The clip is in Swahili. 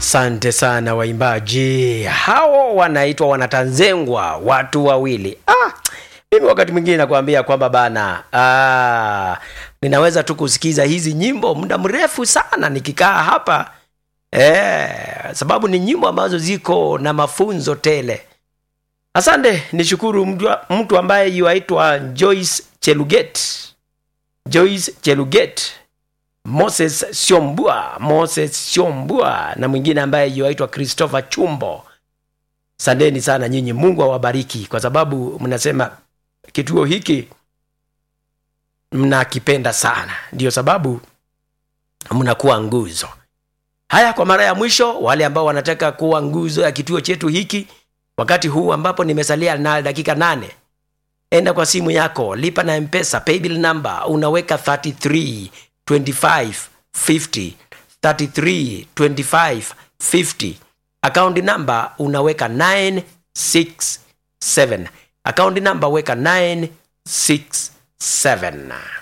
Asante sana waimbaji hao, wanaitwa wanatanzengwa watu wawili. Ah, mimi wakati mwingine nakwambia kwamba bana, ah, ninaweza tu kusikiza hizi nyimbo muda mrefu sana nikikaa hapa eh, sababu ni nyimbo ambazo ziko na mafunzo tele. Asante, nishukuru mtu, mtu ambaye yuaitwa Joyce Cheluget, Joyce Cheluget Moses Siombua, Moses Siombua na mwingine ambaye yuaitwa Christopher Chumbo. Sandeni sana nyinyi, Mungu awabariki kwa sababu mnasema kituo hiki mnakipenda sana, ndiyo sababu mnakuwa nguzo. Haya, kwa mara ya mwisho, wale ambao wanataka kuwa nguzo ya kituo chetu hiki wakati huu ambapo nimesalia na dakika nane, enda kwa simu yako, lipa na Mpesa paybill number, unaweka 33 25 50 33 25 50 akaunti namba unaweka 967 akaunti namba weka 967